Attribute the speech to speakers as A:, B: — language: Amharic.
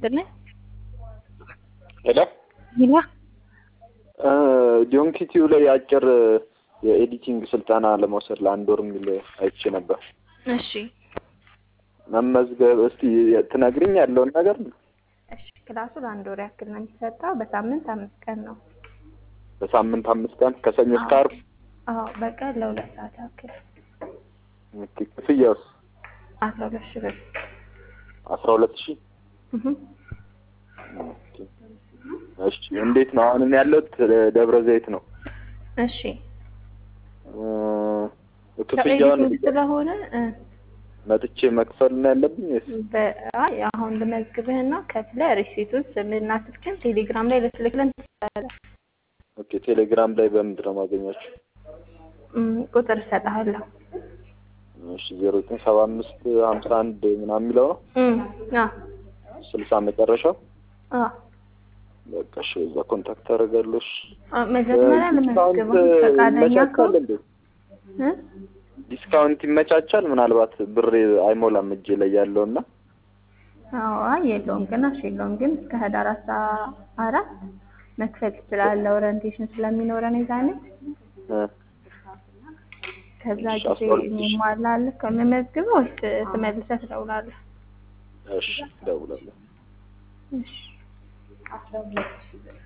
A: ይስጥልኝ።
B: ሄሎ
A: ሂላ
B: ዲዮንኪቲዩ ላይ አጭር የኤዲቲንግ ስልጠና ለመውሰድ ለአንድ ወር የሚል አይቼ ነበር።
A: እሺ
B: መመዝገብ እስቲ ትነግሪኝ ያለውን ነገር
A: እሺ። ክላሱ ለአንድ ወር ያክል ነው የሚሰጠው። በሳምንት አምስት ቀን ነው።
B: በሳምንት አምስት ቀን ከሰኞ እስከ ዓርብ።
A: አዎ በቀን ለሁለት ሰዓት ያክል
B: ኦኬ። ክፍያውስ
A: አስራ ሁለት ሺህ ብር።
B: አስራ ሁለት ሺህ
A: እህ
B: ኦኬ። እሺ እንዴት ነው? አሁን እኔ ያለሁት ደብረ ዘይት ነው።
A: እሺ
B: እ ክፍያውን
A: ከኤዲቲንግ ስለሆነ እ
B: መጥቼ መክፈል ነው ያለብኝ ወይስ?
A: በአይ አሁን ልመዝግብህና ከፍለህ ሪሲቱን ስምህና ስልክህን ቴሌግራም ላይ ልትልክልን ትችላለህ።
B: ኦኬ። ቴሌግራም ላይ በምንድን ነው የማገኛቸው?
A: እም፣ ቁጥር እሰጥሃለሁ።
B: እሺ ዜሮ ዘጠኝ ሰባ አምስት ሀምሳ አንድ ምናምን የሚለው ነው
A: እም፣ አዎ
B: ስልሳ መጨረሻው።
A: አዎ
B: በቃ እሺ፣ በዛ ኮንታክት አደርጋለሁ። እሺ
A: አ- መጀመሪያ ልመዝግብህ ፈቃደኛ
B: ይመቻቻል
A: ከሆንክ
B: እንዴ?
A: እ
B: ዲስካውንት ይመቻቻል? ምናልባት ብሬ አይሞላም እጄ ላይ ያለውና
A: አዎ አይ የለውም ግን እሺ የለውም ግን እስከ ህዳር አስራ አራት መክፈል ትችላለህ። ኦሪንቴሽን ስለሚኖረን የዛኔ
B: እ
A: ከዛ
B: እሺ፣
A: ጊዜ
B: አስራ ሁለት ሺህ።
A: ይሟላል። ከምመዝግበው ወይስ ትመልሰህ ትደውላለህ?
B: እሺ እደውላለሁ።
A: እሺ